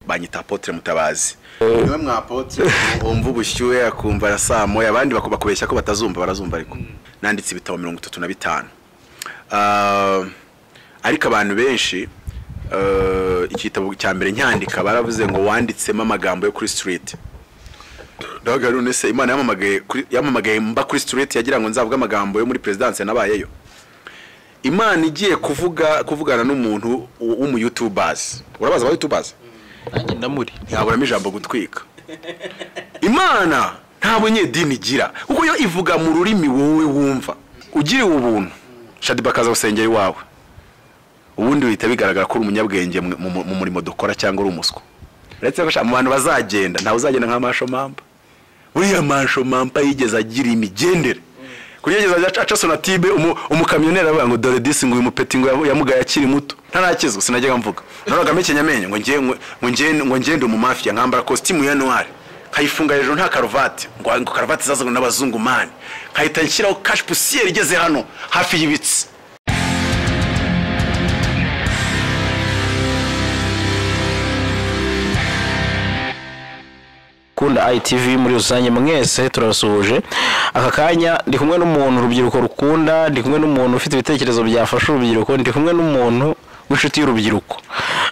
banyita apotre mutabazi niwe mwa apotre wumva ubushyuhe akumva arasamoye abandi baku- bakubeshya ko batazumva barazumva ariko nanditse ibitabo mirongo itatu na bitanu Ah, ariko abantu benshi ah, igitabo cya mbere nyandika baravuze ngo wanditsemo amagambo yo kuri street ndavuga none se imana yamamagaye kuri- yamamagaye mba kuri street yagira ngo nzavuge amagambo yo muri perezidanse nabayeyo imana igiye kuvuga kuvugana n'umuntu w- w'umuyutubazi urabaza aba yutubazi nanjye ndamuri ntiyaburamo ijambo gutwika imana nta bunyedini igira kuko yo ivuga mu rurimi wowe wumva ugiriwe ubuntu shadiba akaza gusengera iwawe ubundi bihita bigaragara ko uri umunyabwenge mu- mu mu murimo dukora cyangwa uri umuswa uretse ko sha- mu bantu bazagenda ntawe uzagenda nka masho mamba uriya masho mamba yigeze agira imigendere kuri iyo yigeze aca sonatibe umu- umukamyoneri avuga ngo dore disi ngo uyu mupeti ngo yamu- yamugaye akiri muto ntarakizwa sinajyaga mvuga narogamo ikinyamenyo ngo ngiye- ngo- ngo ngiye- ngo ngende umumafiya nkambara kositimu ya noire nkayifunga hejuru nta karuvati ngo ngo karuvati izazanwe n'abazungu mani nkahita nshyiraho kashi pusiyeri igeze hano hafi y'ibitsi kunda ITV muri rusange mwese turabasuhuje aka kanya ndi kumwe n'umuntu urubyiruko rukunda ndi kumwe n'umuntu ufite ibitekerezo byafasha urubyiruko ndi kumwe n'umuntu w'inshuti y'urubyiruko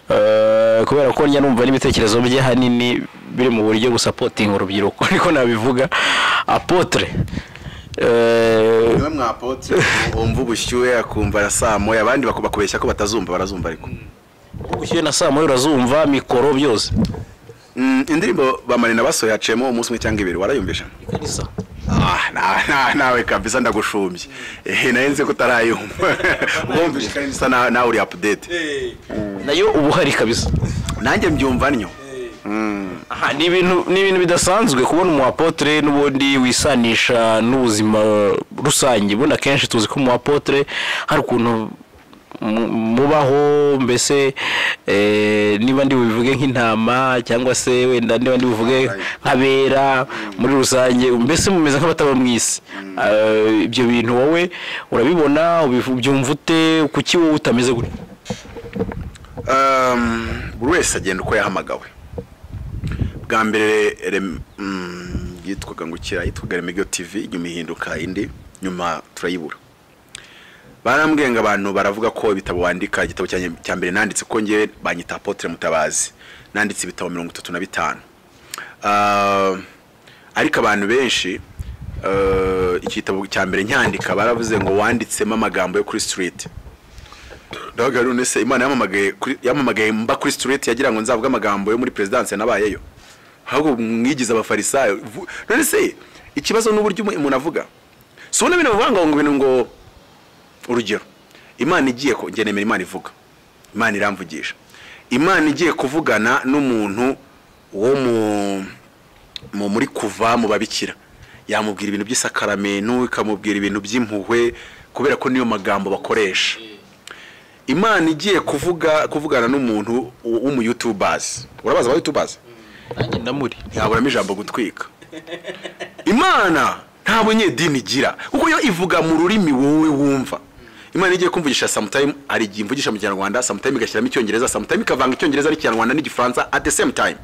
Eh, kubera ko njya numva n'ibitekerezo bye hanini biri mu buryo gusapotinga urubyiruko niko nabivuga apotre eh, niwe mwa apotre wumva ubushyuhe akumva arasamoye abandi baku- bakubeshya ko batazumva barazumva ariko ubushyuhe na saa moya urazumva mikoro byose Mm, indirimbo bamarina basohoye haciyemo umunsi umwe cyangwa ibiri warayumvisha ikarisa Ah, na- na- nawe kabisa ndagushumbye Eh, nayo nzi ko utarayumva wumvishe kandi bisa na- nawe uri apudete nayo uba uhari kabisa nanjye mbyumva ntyo Aha, ni ibintu ni ibintu bidasanzwe kubona umuapotre n'ubundi wisanisha n'ubuzima rusange ubundi akenshi tuzi ko umuapotre hari ukuntu mu- mubaho mbese eh, niba ndi bubivuge nk'intama cyangwa se wenda niba ndi buvuge nk'abera muri rusange mbese mumeze nk'abataba mu isi Eh, ibyo bintu wowe urabibona ubivu- ubyumva ute kuki wowe utameze gutya Um, buri wese agenda uko yahamagawe bwa mbere rem- mm, yitwaga ngo kira yitwaga remigo tv nyuma ihinduka indi nyuma turayibura barambwiye ngo abantu baravuga ko ibitabo wandika igitabo cyanjye cya mbere nanditse ko ngewe banyita apotre mutabazi nanditse ibitabo mirongo itatu na bitanu Ah, ariko abantu benshi ah, igitabo cya mbere nyandika baravuze ngo wanditsemo amagambo yo kuri street ndavuga none se imana yamamagaye kuri- yamamagaye mba kuri street yagira ngo nzavuge amagambo yo muri perezidanse nabayeyo ahubwo mwigize abafarisayo Vu- none se ikibazo n'uburyo umu- umuntu avuga si ubona bino bivanga ngo ibintu ngo urugero imana igiye ko njye nemera imana ivuga imana iramvugisha imana igiye kuvugana n'umuntu wo mu mu muri kuva mu babikira yamubwira ibintu by'isakaramento ikamubwira ibintu by'impuhwe kubera ko niyo magambo bakoresha imana igiye kuvuga kuvugana n'umuntu w- w'umuyutubazi urabaza aba yutubazi nanjye ndamuri ntiyaburamo ijambo gutwika imana nta bunyedini igira kuko yo ivuga mu rurimi wowe wumva imana igiye kumvugisha samutime hari igihe imvugisha mu kinyarwanda samutime igashyiramo icyongereza samutime ikavanga icyongereza n'ikinyarwanda n'igifaransa at the same time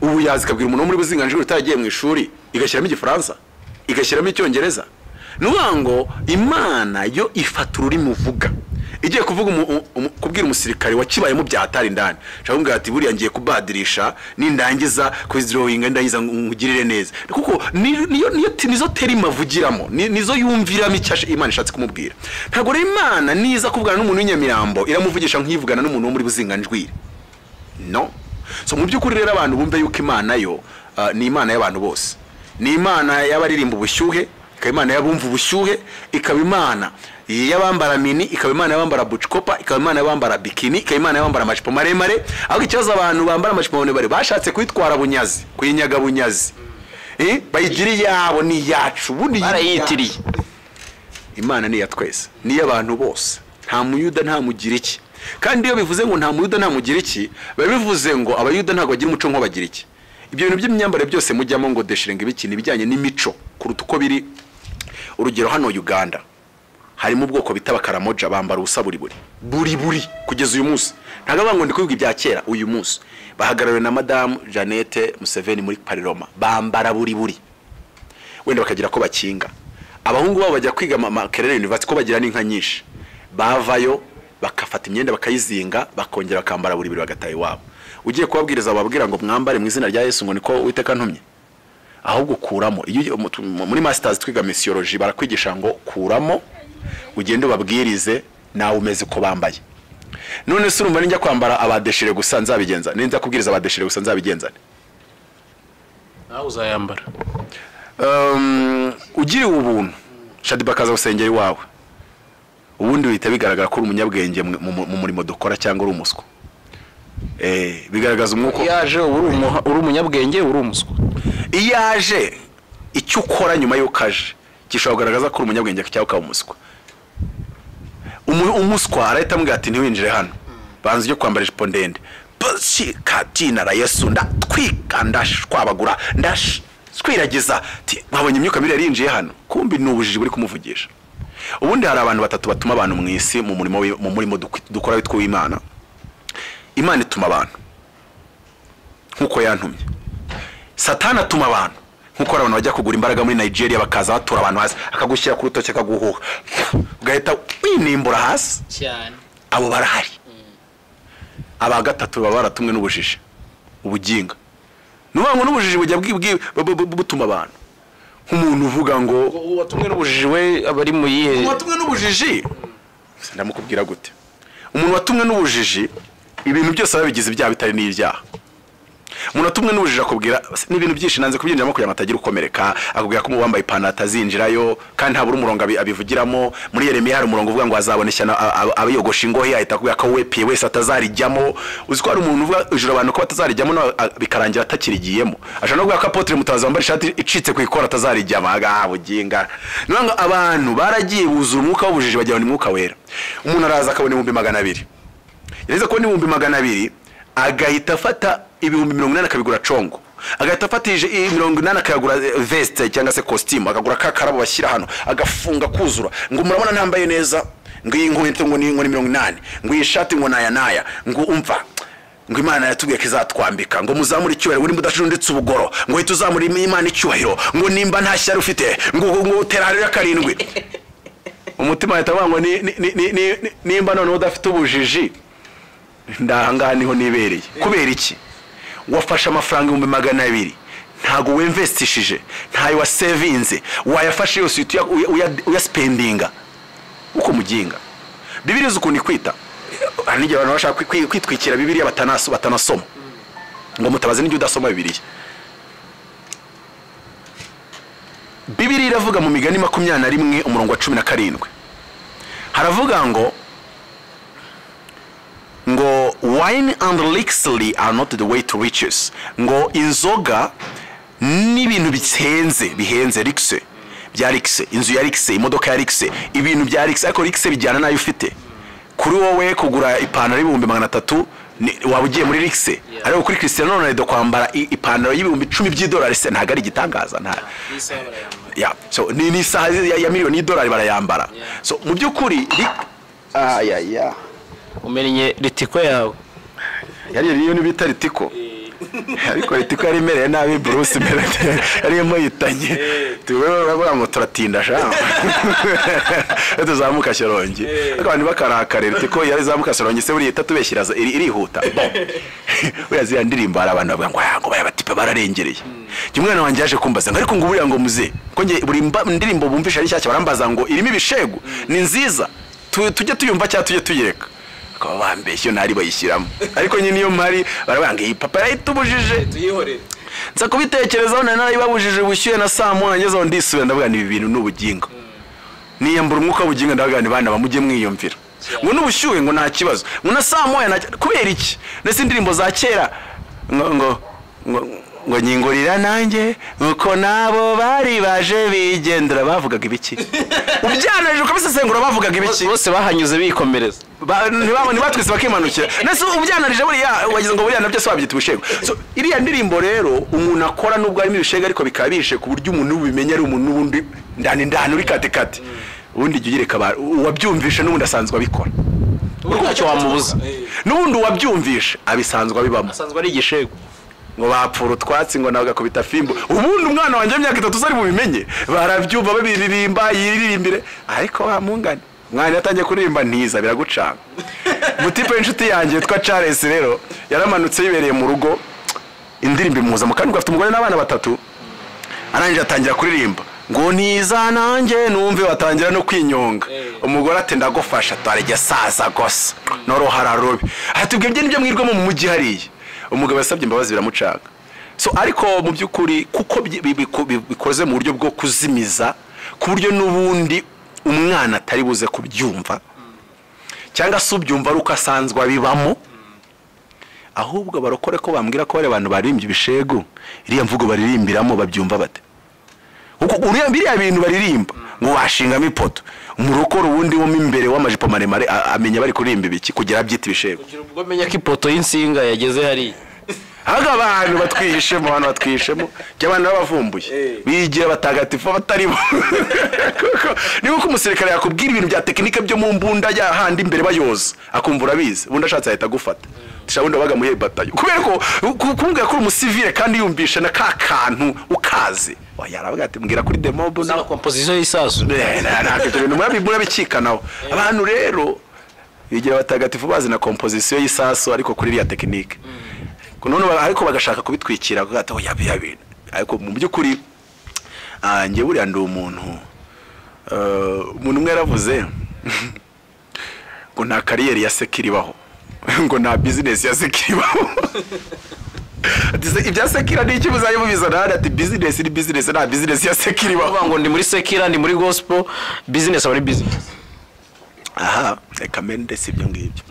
ubu yazi ikabwira umuntu wo muri buzinganjuru utaragiye mu ishuri igashyiramo igifaransa igashyiramo icyongereza ni ukuvuga ngo imana yo ifata ururimi uvuga igiye kuvuga umu- umu- umu- kubwira umusirikare wakibayemo bya hatari indani nshaka kumbwira ati buriya ngiye kubadirisha nindangiza kuzirowinga ndangiza ngo nkugirire neza kuko ni- niyo niyo ti- nizo terima avugiramo ni- nizo yumviramo icyo ash- imana ishatse kumubwira ntabwo rero imana niza kuvugana n'umuntu w'inyamirambo iramuvugisha nk'ivugana n'umuntu wo muri buzinganjwiri no so mu by'ukuri rero abantu bumve yuko imana yo ah, ni imana y'abantu bose ni imana y'abaririmba ubushyuhe ikaba imana y'abumva ubushyuhe ikaba imana y'abambara mini ikaba imana y'abambara bucikopa ikaba imana y'abambara bikini ikaba imana y'abambara amajipo maremare ahubwo ikibazo abantu bambara amajipo maremare bashatse kuyitwara bunyazi kuyinyaga bunyazi Eh, bayigira iyabo ni iyacu ubundi barayitiriye imana ni iya twese ni iy'abantu bose nta muyuda nta mugiriki kandi iyo bivuze ngo nta muyuda nta mugiriki biba bivuze ngo abayuda ntabwo bagira umuco nk'abagiriki ibyo bintu by'imyambarire byose mujyamo ngo deshiringa ibiki ni ibijyanye n'imico kuruta uko biri urugero hano uganda harimo ubwoko bita abakaramoja bambara ubusa buri buri buri buri kugeza uyu munsi ntabwo bavuga ngo ndi kubivuga ibya kera uyu munsi bahagarariwe na madamu jeannette museveni muri pariroma bambara buri buri wenda bakagira ko bakinga abahungu babo bajya kwiga makerere yunivatsi ko bagira n'inka nyinshi bavayo bakafata imyenda bakayizinga bakongera bakambara buri biri bagataha iwabo ugiye kubabwiriza wababwira ngo mwambare mu izina rya yesu ngo niko witeka ntumye ahubwo kuramo iyo ugiye- mu- tu- mu- muri masitazi twiga misiyoloji barakwigisha ngo kuramo ugende ubabwirize nawe umeze uko bambaye none se urumva ninjya kwambara abadeshire gusa nzabigenza ninjya kubwiriza abadeshire gusa nzabigenza nte? nawe uzayambara Um, ugiriwe ubuntu shadiba akaza gusengera iwawe ubundi bihita bigaragara ko uri umunyabwenge mu- mu mu murimo dukora cyangwa uri umuswa Eh, bigaragaza umwuka yaje uba uri umuha- uri umunyabwenge uri umuswa iyo aje icyo ukora nyuma y'uko aje gishobora kugaragaza ko uri umunyabwenge cyangwa ukaba umuswa Umu- umuswa arahita amubwira ati ntiwinjire hano banza ujye kwambara ijipo ndende bosi katina rayesu ndatwika ndashwabagura ndatwiragiza nkabonye imyuka mibi yari yinjiye hano kumbi ni ubujiji buri kumuvugisha ubundi hari abantu batatu batuma abantu mu isi mu murimo wi- mu murimo duk- dukora witwa uw'imana imana ituma abantu nk'uko yantumye satani atuma abantu nk'uko hari abantu bajya kugura imbaraga muri nigeria bakaza batura abantu hasi akagushyira ku rutoki akaguhuha ugahita winimbura hasi cyane abo barahari aba gatatu baba baratumwe n'ubujiji ubuginga ni ukuvuga ngo n'ubujiji bujya bwi- bwi- bu- bu- butuma abantu nk'umuntu uvuga ngo watumwe n'ubujiji we aba ari mu yihe umuntu watumwe n'ubujiji ndamukubwira gute umuntu watumwe n'ubujiji ibintu byose aba yabigize ibyaha bitari n'ibyaha umuntu watumwe n'ubujiji akubwira n'ibintu byinshi nanze kubyinjiramo kugira ngo atagira ukomereka akubwira ko uwambaye ipantaro atazinjirayo kandi habura umurongo abi- abivugiramo muri yeremiya hari umurongo uvuga ngo azabona ishyano a- a- abayogosha ingohe ahita akubwira ko wepiye wese atazarijyamo uzi ko hari umuntu uvuga ijoro abantu ko batazarijyamo nawe a- bikarangira atakirijyiyemo ashobora no kuvuga ko apotire mutabazi wambaye ishati icitse ku ikora atazarijyamo agaha buginga ni ukuvuga ngo abantu baragiye buzura umwuka w'ubujiji bagira ngo ni mwuka wera umuntu araza akabona ibihumbi magana abiri yareze kubona ibihumbi magana abiri agahita afata ibihumbi mirongo inani akabigura congo agahita afatije i- mirongo inani akagura veste cyangwa se kositimu akagura ka karabo bashyira hano agafunga kuzura ngo murabona ntambaye neza ngo iyi nkweto ngo ni ngo ni mirongo inani ngo iyi shati ngo naya naya ngo umva ngo imana yatubwiye ko izatwambika ngo muzamure icyubahiro ngo nimba udacunditse ubugoro ngo uhite uzamura imana icyubahiro ngo nimba nta shyari ufite ngo ngo utera hariya karindwi umutima ahita avuga ngo ni- ni- ni- ni- ni- nimba noneho udafite ubujiji ndahangaha niho nibereye kubera iki wafashe amafaranga ibihumbi magana abiri ntago wemvestishije ntayo wasevinze wayafashe yose uhita uya- uya- uyasipendinga uko umuginga bibiri izi ukuntu ikwita hari n'igihe abantu bashaka kwi- kwi- kwitwikira bibiriya batanaso- batanasoma ngo mutabaze n'ibyo udasoma bibiriya bibiriya iravuga mu migani makumyabiri na rimwe umurongo wa cumi na karindwi haravuga ngo ngo wine and elixir are not the way to riches ngo inzoga n'ibintu bihenze bihenze rikse bya rikse inzu ya rikse imodoka ya rikse ibintu bya rikse ariko rikse bijyana n'ayo ufite kuri wowe kugura ipantaro y'ibihumbi magana atatu ni- waba ugiye muri rikse Yeah. ariko kuri christian ronaldo kwambara i- ipantaro y'ibihumbi icumi by'idolari se ntabwo ari igitangaza nta n'isaha barayambara ya so ni ni isaha ya, ya miliyoni y'idolari barayambara Yeah. so mu by'ukuri ayaya umenye ritiko yawe yari iyo bita ritiko ariko ritiko yari imereye nabi bruce imbere yari imuhitanye tuwe uravuga ngo turatinda sha Iyo tuzamuka shyorongi ariko abantu bakarakare ritiko yari zamuka shyorongi se buriya itatubeshyira iri- irihuta Bon. buriya ziriya ndirimbo hari abantu bavuga ngo "Ah, ngo baya batipe bararengereye Njye umwana wanjye yaje kumbaza ngo ariko ngo buriya ngo muze ko njye buri mba- indirimbo bumvisha ari nshyashya barambaza ngo irimo ibishegu ni nziza Tu- tujye tuyumva cyangwa tujye tuyireka bakaba bambeshye iyo ntari bayishyiramo ariko nyine iyo mpari baravuga ngo iyi papa yayitubujije tuyihorere nza kubitekerezaho nari narayibabujije ubushyuhe na saa moya ngeze aho ndisubira ndavuga ni ibi bintu ni ubugingo niyambura umwuka w'ubugingo ndavuga ni bana bamujye mwiyumvira ngo n'ubushyuhe ngo nta kibazo ngo na saa moya nta ki- kubera iki ndetse indirimbo za kera ngo ngo ngo ngo nyingurira nanjye nuko nabo bari baje bigendera bavugaga ibiki ubyananije ukabisesengura bavugaga ibiki bose bahanyuze bikomereza Ba- ntibabone ntibatwise bakimanukira nese ubyananije buriya wagize ngo buriya nabyo se wabyita ibishego so iriya ndirimbo rero umuntu akora nubwo harimo ibishego ariko bikaba bihishe ku buryo umuntu ubimenya ari umuntu n'ubundi ndani ndani uri katekate ubundi jya ugereka abantu uwabyumvishe n'ubundi asanzwe abikora ubu ntacyo wamubuza n'ubundi uwabyumvishe abisanzwe abibamo asanzwe ari igishego ngo bapfura utwatsi ngo nawe gakubita fimbo ubundi umwana wanjye w'imyaka itatu uzari bubimenye barabyumva babiririmba yiririmbire ariko wamungane umwana yatangiye kuririmba ntiza biragucanga mutipe w'inshuti yanjye witwa charles rero yaramanutse yibereye mu rugo indirimbo imuhuza mu kandi afite umugore n'abana batatu arangije atangira kuririmba ngo ntiza nanjye numve watangira no kwinyonga umugore ati ndagufasha twarege saza gusa norohara rubi ati ibyo nibyo mwirwamo mu mujyi hariya umugabo yasabye imbabazi biramucanga so ariko mu by'ukuri kuko bi- bi- biku- bi- bikoze mu buryo bwo kuzimiza ku buryo n'ubundi umwana atari buze kubyumva cyangwa se ubyumva ari uko asanzwe abibamo ahubwo barokore ko bambwira ko bariya bantu baririmbye ibishegu iriya mvugo baririmbiramo babyumva bate Uko- uriya- biriya bintu baririmba ngo washingamo ipoto mu rukoro wundi wo mo imbere w'amajipo maremare a- amenya bari kuririmba ibiki kugira abyita ibishegu kugira ubwo amenya ko ipoto y'insinga yageze hariya ahubwo abantu batwihishemo abantu batwihishemo jya abantu babavumbuye bigira batagatifu batari bo kuko niba uko umusirikare yakubwira ibintu bya tekinike byo mu mbunda ya handi imbere bayoza akumva urabizi ubundi ashatse ahita agufata dushobora wenda wabaga muri batayo kubera ko ku- kumubwira ko uri umusivire kandi yumvisha na ka kantu ukaze yaravuga ati mbwira kuri demobu nawe na kompozisiyo y'isasu Eh, na- ntabwo ibyo bintu murabi- murabikikanaho abantu rero bigira abatagatifu bazi na kompozisiyo y'isasu ariko kuri iriya tekinike none ba- ariko bagashaka kubitwikira kugato yabiya bintu ariko mu by'ukuri ah, njye buriya ndi umuntu eh, umuntu umwe yaravuze ngo nta kariyeri ya sekiri ibaho ngo nta bizinesi ya sekiri ibaho Ati, "Se- ibya sekira ni iki muzajya mubizana hano ati bizinesi ni bizinesi nta bizinesi ya sekiri ibaho bavuga ngo ndi muri sekira ndi muri gospel bizinesi aba ari bizinesi aha reka mende si ibyo ngibyo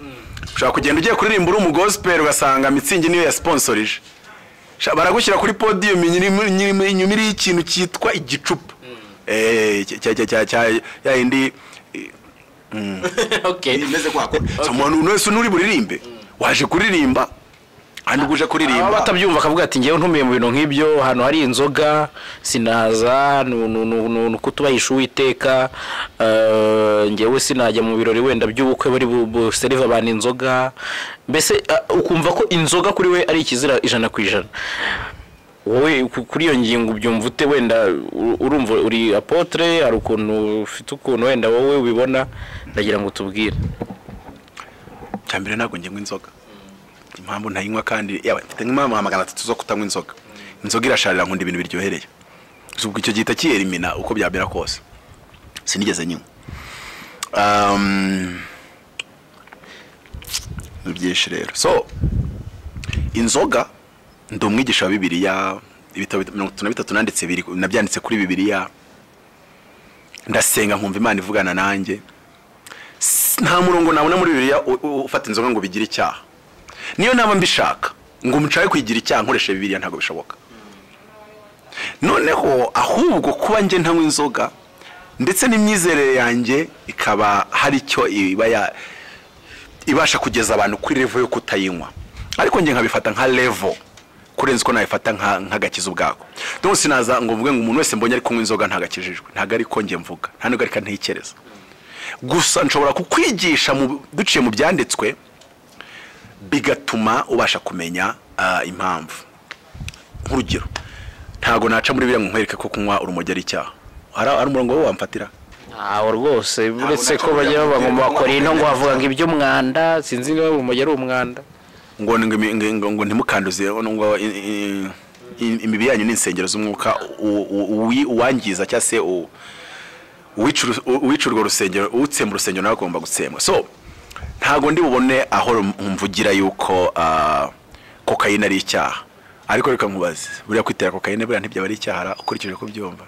ushobora kugenda ugiye kuririmba uri umugosiperi ugasanga mitsingi niyo yasiponsorije Sha- baragushyira kuri podiyumu inyuma- inyuma inyuma iriho ikintu cyitwa igicupa Eh, cya- cya- cya- cya- cya- ya yindi okay imeze kwako So, umuntu wese n'uri buririmbe waje kuririmba handi uje kuririmba aba batabyumva akavuga ati ngewe ntumiye mu bintu nk'ibyo hano hari inzoga sinaza ni- ni- ni- ni ni ukutubahisha uwiteka eh, ngewe sinajya mu birori wenda by'ubukwe bari bu- buserive abantu inzoga mbese eh, ukumva ko inzoga kuri we ari ikizira ijana ku ijana wowe ku- kuri iyo ngingo ubyumva ute wenda u- urumva uri apotre hari ukuntu ufite ukuntu wenda wowe ubibona ndagira ngo tubwire cya mbere ntabwo ngenywa inzoga impamvu ntayinywa kandi yaba mfite nk'impamvu nka magana atatu zo kutanywa inzoga inzoga irasharira nkunda ibintu biryohereye gusa ubwo icyo gihita kiyerimina uko byamera kose sinigeze nywa Um, ni byinshi rero so inzoga ndi umwigisha wa bibiliya ibitabo bita- mirongo itatu na bitatu nanditse biri- nabyanditse kuri bibiliya ndasenga nkumva imana ivugana nanjye nta murongo nabona muri bibiliya u- u- ufata inzoga ngo bigire icyaha niyo naba mbishaka ngo umucaye kuyigira icyaha nkoresha bibiliya ntabwo bishoboka noneho ahubwo kuba njye ntanywa inzoga ndetse n'imyizerere yanjye ikaba hari icyo iba ya ibasha kugeza abantu kuri revo yo kutayinywa ariko njye nkabifata nka revo kurenza uko nabifata nka- nk'agakiza ubwako donc sinaza ngo mvuge ngo umuntu wese mbonye ari kunywa inzoga ntagakijijwe ntabwo ariko njye mvuga nta nubwo ariko ntekereza gusa nshobora kukwigisha mu- duciye mu byanditswe bigatuma ubasha kumenya ah, impamvu nk'urugero ntabwo naca muri biriya ngo nkwereke ko kunywa urumogi ari icyaha hari hari umurongo wo wamfatira ntawo rwose uretse ko nacyo bajya bajya bavuga ngo mubwira bakora ngo ino ngo bakore bavuga ngo iby'umwanda sinzi niba urumogi ari umwanda ngo ngo- ngo- ngo- ngo ntimukanduze ngo- ngo i- i- i- imibiri yanyu ni insengero z'umwuka u- u- uwi- uwangiza cyangwa se u- uwica uru- u- uwica urwo rusengero utsemba urusengero nawe agomba gutsembwa so ntabwo ndi bubone aho rum- mvugira yuko ah, kokayine ari icyaha ariko reka nkubaze buriya kwitera kokayine buriya ntibyaba ari icyaha ra- ukurikije uko byumva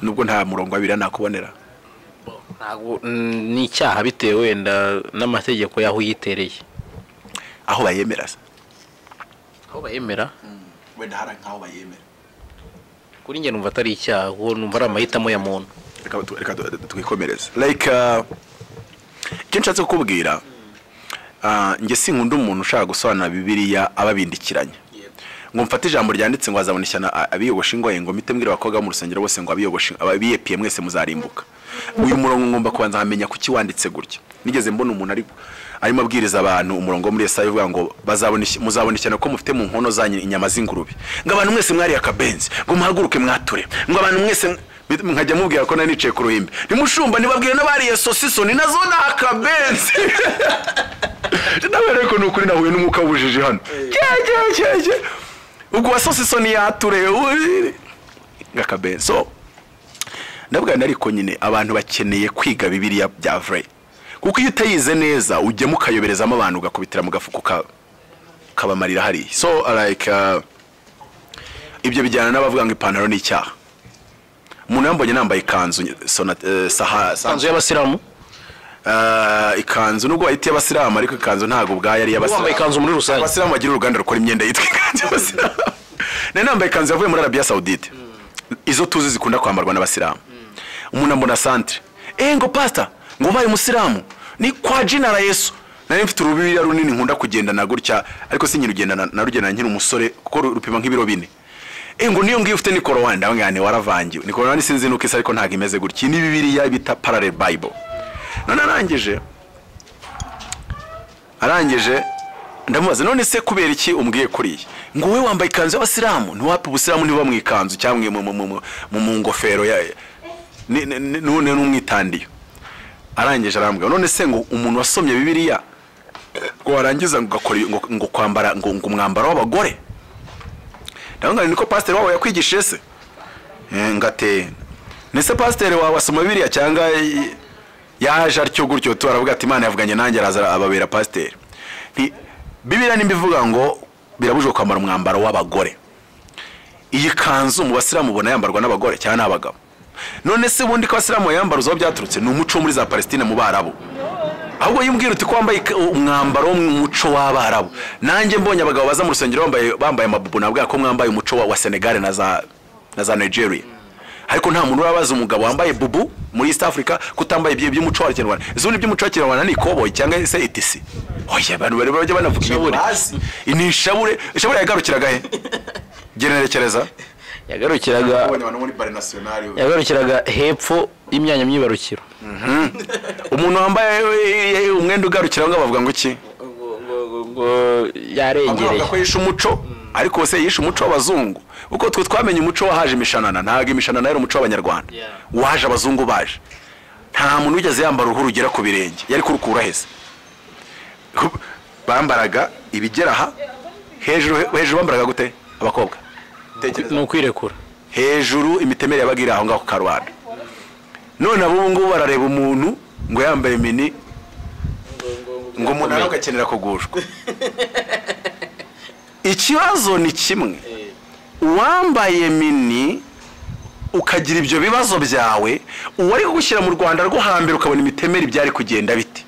nubwo nta murongo wabira nakubonera ntabwo mm, ni icyaha bitewe wenda n'amategeko y'aho uyitereye aho bayemera se aho bayemera wenda hari nk'aho bayemera kuri njye numva atari icyaha kuko numva ari amahitamo ya muntu reka tu- reka tu- twikomereze like uh, icyo nshatse kukubwira uh, njye sinkunda umuntu ushaka gusobanura bibiliya ababindikiranya ngo mfate ijambo ryanditse ngo azabona ishyano a- abiyogosha ingoye ngo mite mbwira abakobwa bo mu rusengero bose ngo abiyogoshe abiyepiye mwese muzarimbuka uyu murongo ngomba kubanza nkamenya kuki wanditse gutya nigeze mbona umuntu ari arimo abwiriza abantu umurongo wo muri esayi uvuga ngo bazabona ishya- muzabona ishyano ko mufite mu nkono zanyu inyama z'ingurube ngo abantu mwese mwariye akabenzi ngo muhaguruke mwature ngo abantu mwese mw- bit- nkajya mubwira ko nari nicaye ku ruhimbi nimushumba ntibabwire n'abariye sosisoni nazo ni akabenzi ndabereye ko ni ukuri nahuye n'umwuka w'ubujiji hano cyecyecyecye ubwo wa sosisoni yature uri- ngakabenzi so ndabwana ariko nyine abantu bakeneye kwiga bibiliya bya vrai kuko iyo utayize neza ujyamo ukayoberezamo abantu ugakubitira mu gafuko ka- kabamarira hariya so like uh, ibyo bijyana n'abavuga ngo ipantaro ni icyaha umuntu yambonye nambaye ikanzu sona, eh, saha, inzu y'abasilamu Ah, ikanzu nubwo bayita iy'abasilamu ariko ikanzu ntabwo ubwayo ari iy'abasilamu Wambaye ikanzu muri rusange. abasilamu bagira uruganda rukora imyenda yitwa ikanzu y'abasilamu nari nambaye ikanzu yavuye muri arabiya sawudite izo tuzi zikunda kwambarwa n'abasilamu umuntu ambona santere eee ngo pasita ngo ubaye umusilamu ni kwa jina la yesu nari mfite urubiriya runini nkunda kugendana gutya ariko sinyirugenda narugendana nkiri umusore kuko ru- rupima nk'ibiro bine Eh, ngo niyo ngiyo ufite ni korowani ndavuga ngo ni waravangiwe ni korowani sinzi nuko isa ariko ntabwo imeze gutya iyi ni bibiriya bita parallel bible none arangije arangije ndamubaza none se kubera iki umbwiye kuriya ngo wowe wambaye ikanzu y'abasilamu ntiwapfa ubusilamu ntibuba mu ikanzu cyangwa mu- mu- mu- mu- mu- mu ngofero ya ni- ni- ni- none n'umwitandiyo arangije arambwira none se ngo umuntu wasomye bibiliya ngo warangiza ngo ugakora ibi- ngo- ngo kwambara ngo ngo umwambaro w'abagore ndavuga ngo niko pasiteri wabo yakwigishije se Eh, ngateye ndetse pasiteri wawe asoma bibiliya cyangwa i- yaje atyo gutyo tu aravuga ati imana yavuganye nanjye araza ababera pasiteri Nti- bibiliya nimba ivuga ngo birabujijwe kwambara umwambaro w'abagore iyi kanzu mu basilamu ubona yambarwa n'abagore cyangwa n'abagabo none se ubundi ko abasilamu yambara uzaho byaturutse ni umuco wo muri za palesitine mu barabu ahubwo yimbwira uti ko wambaye ik- umwambaro wo mu muco w'abarabu nanjye mbonye abagabo baza mu rusengero bambaye bambaye amabubu nabwira ko mwambaye umuco wa, wa senegal na za na za nigeria ariko nta muntu urabaza umugabo wambaye bubu muri east africa kutambaye ibyo by'umuco wa kinyarwanda izo ubundi by'umuco wa kinyarwanda ni ikoboyi cyangwa se itisi oya abantu bari bajya banavuga ibintu Ishabure. bazi ni ishabure ishabure yagarukiraga he generekereza yagarukiraga yagarukiraga hepfo y'imyanya myibarukiro umuntu wambaye eh, eh, umwenda ugarukira aho ngaho bavuga ngo iki yarengereye bavuga ko yishe umuco ariko wose yishe umuco w'abazungu kuko twe twamenye umuco wahaje imishanana ntabwo imishanana yari umuco w'abanyarwanda Yeah. waje abazungu baje nta muntu wigeze yambara uruhu rugera ku birenge yari kurukura heza bambaraga ibigera aha hejuru hejuru bambaraga gute abakobwa ni ukwirekura hejuru imitemere yabaga iri aho ngaho ku karubanda none ab'ubu ngubu barareba umuntu ngo yambaye mini ngo umuntu nawe agakenera kugushwa ikibazo ni kimwe uwambaye mini ukagira ibyo bibazo byawe uwari kugushyira mu rwanda rwo hambere ukabona imitemere ibyari kugenda bite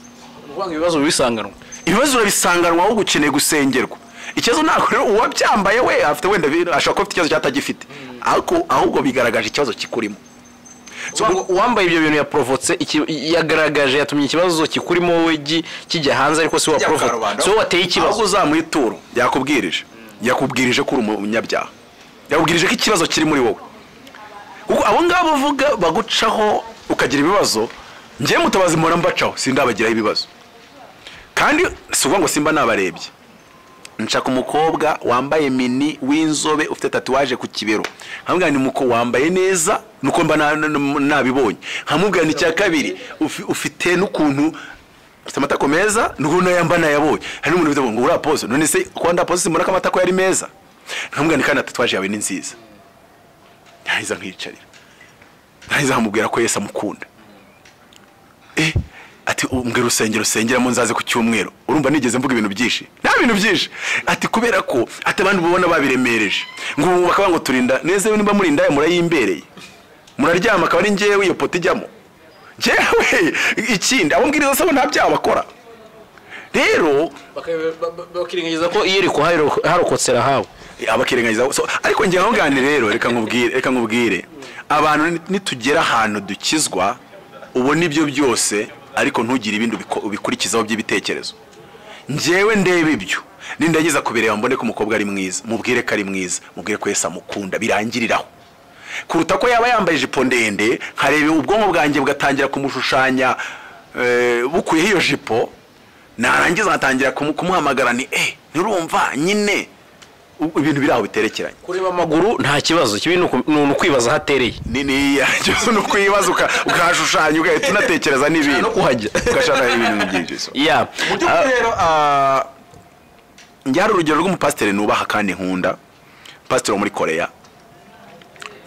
kuvanga ibibazo bibisanganwa ibibazo urabisanganwa aho gukeneye gusengerwa ikibazo ntabwo rero uwabyambaye we afite wenda bi- ashobora kuba afite ikibazo cyatagifite ariko ahubwo bigaragaje ikibazo kikurimo So, Uwa- uwambaye ibyo bintu yaporofotse iki- yagaragaje yatumye ikibazo kikurimo wowe gi- kijya hanze ariko si wowe waporofotse si wowe wateye ahubwo ikibazo uzamuha ituro yakubwirije yakubwirije ko uri umunyabyaha yakubwirije ko ikibazo kiri muri wowe kuko abo ngabo uvuga bagucaho ukagira ibibazo njyewe mutabazi mpora mbacaho sindabagiraho ibibazo kandi si ukuvuga ngo simba nabarebye nshaka umukobwa wambaye mini w'inzobe ufite tatuwaje ku kibero nkamubwira ni muko wambaye neza nuko mba na- na- nabibonye nkamubwira ni icya kabiri ufi- ufite n'ukuntu ufite amatako meza nuko nayo mba nayabonye hari n'umuntu ufite ngo uriya pose none se kuba ndapoze simbona ko amatako yari meza nkamubwira ni kandi na tatuwaje yawe ni nziza ntahiza nkiyicarira ntahiza nkamubwira ko Yesu amukunda eh ati umbwira urusengero usengeramo nzaze ku cyumweru urumva nigeze mvuga ibintu byinshi nta bintu byinshi ati kubera ko ati abandi mubona babiremereje ngo ubu bakaba ngo turinda neza yewe nimba muri indaya murayimbereye muraryama akaba ari njyewe iyo poto ijyamo njyewe ikindi abo mbwiriza sabo nta byaha bakora rero bakirengagiza ko iyo iri harokotse rahabu abakirengagiza so, ariko njye nkubwirane rero reka nkubwire reka nkubwire abantu ni- nitugera ahantu dukizwa ubona ibyo byose ariko ntugire ibindi ubiko- ubikurikizaho by'ibitekerezo njyewe ndeba ibyo nindageza kubireba mbone ko umukobwa ari mwiza mubwire ko ari mwiza mubwire ko Yesu amukunda birangiriraho kuruta ko yaba yambaye ijipo ndende nkareba ubwonko bwanjye bugatangira kumushushanya eh, bukuyeho iyo jipo narangiza nkatangira kumu- kumuhamagara ni eh nturumva nyine Ubu ibintu biri aho biterekeranye kureba amaguru nta kibazo kibi ni uku- ni ukwibaza aho atereye ni ni ni ukwibaza uka- ukahashushanya ugahita unatekereza n'ibintu no kuhajya. ugashaka ibintu byinshi so. ya mu by'ukuri rero ah, njye hari urugero rw'umupasiteri nubaha kandi nkunda pasiteri wo muri koreya